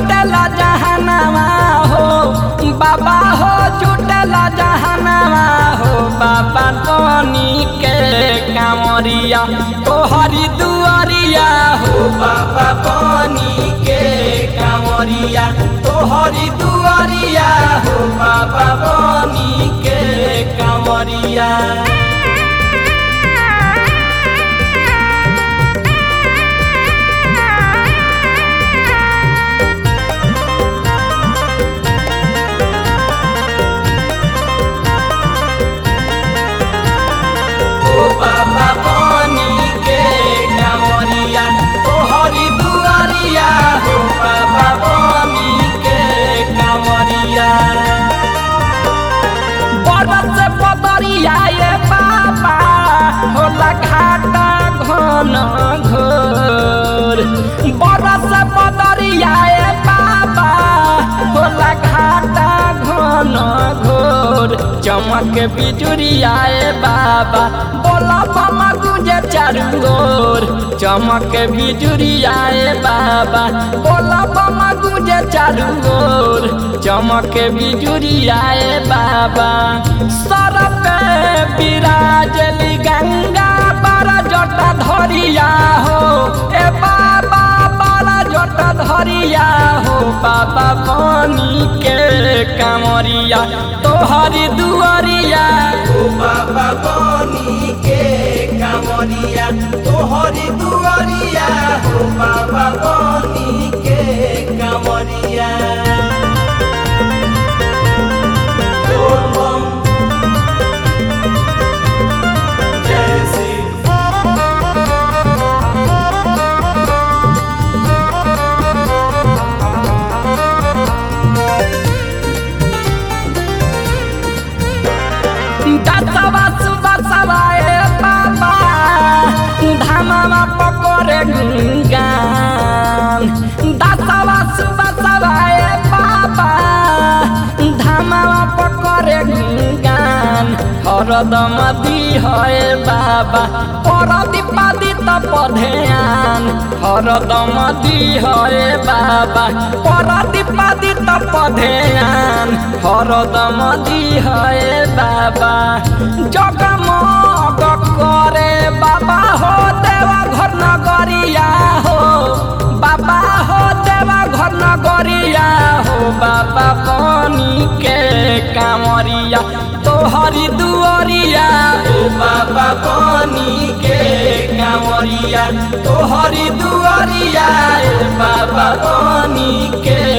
जुटला जहनवा हो बाबा हो जुटला जहनवा हो बाबा कोनी के कांवरिया तोहरी दुआरिया हो बाबा कोनी के कांवरिया तोहरी दुआरिया हो बाबा कोनी के कांवरिया ओ बाबा पानी के कांवरिया तोहरी दुआरिया हो बाबा पानी के कांवरिया बरस बदरिया ये बाबा होला घाटा घन घोर बरस बदरिया ये बाबा होला घाटा घन घोर चमक बिजुरिया ये बाबा बोला बाबा गुजे चारू ओर चमक बिजुरिया ये बाबा बोला बाबा गुजे चारू ओर चमक बिजुरिया ये बाबा सर पे विराजली गंगा बारा जटा धरिया हो ए बाबा बारा जटा धरिया हो बाबा पानी के कांवरिया तोहरी दुआरिया ओ बाबा पानी के कांवरिया तोहरी दुआरिया हो बाबा पानी के कांवरिया बोल बम जय शिव दसवा सुबसवा ए बाबा धामामा पकड़े गुंगान दसवा सुबसवा ए बाबा धामामा पकड़े गुंगान हरदम दी है बाबा परदीपादी त पधेयान हरदम दी है बाबा परदीपादी त पधेयान हरदम दी है बाबा जगमग करे बाबा हो देवा घर नगरिया हो बाबा हो देवा घर नगरिया हो बाबा पानी के कांवरिया तोहरी दुआरिया ओ बाबा पानी के कांवरिया तोहरी दुआरिया ए बाबा पानी के